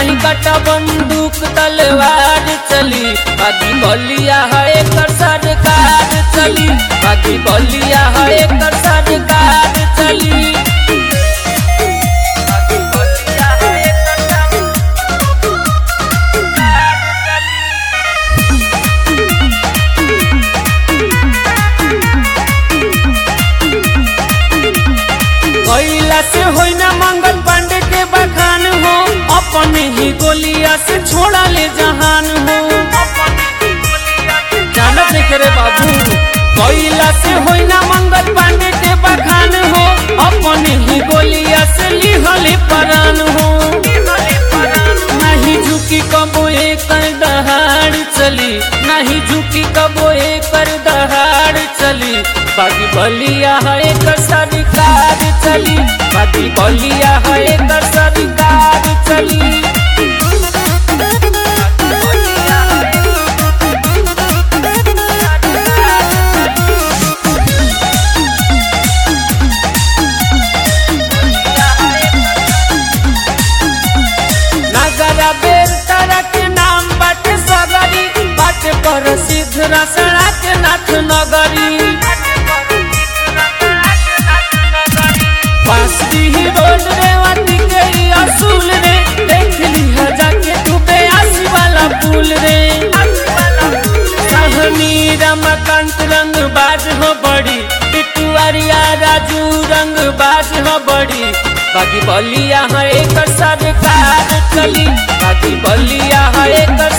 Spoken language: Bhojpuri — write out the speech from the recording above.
नहीं कटा बंदूक तलवार चली बाकी बलिया है एकर सरकार चली बाकी बलिया है एकर सरकार चली बाकी बलिया है एकर सरकार चली कोयला से होई ना मंगल पांडे के बखान हो अपने ही गोलिया से छोड़ा ले जहान हो जानत नहीं करे बाबू कोयला से होई ना मंगल पांडे के बखान हो अपने ही गोलिया से लिहले परान हो नहीं झुकी कबो एकर दहाड़ चली नहीं झुकी कबो एकर दहाड़ चली बाकी बलिया है एकर सरकार चली बाकी बलिया है एकर सरकार चली नगरा बेल तारा के नाम बाटे सगरी बाटे प्रसिद्ध रसड़ा के नाथ नगरी बस्ती ही रोड रे वाटी के ही असूल रे देख ली है जाके तू बेआसी वाला पुल रे सहनी रमकांत रंग बाज हो बड़ी टिटुआरिया राजू रंग बाज हो बड़ी बाकी बलिया है एक सरकार चली बाकी बलिया है एक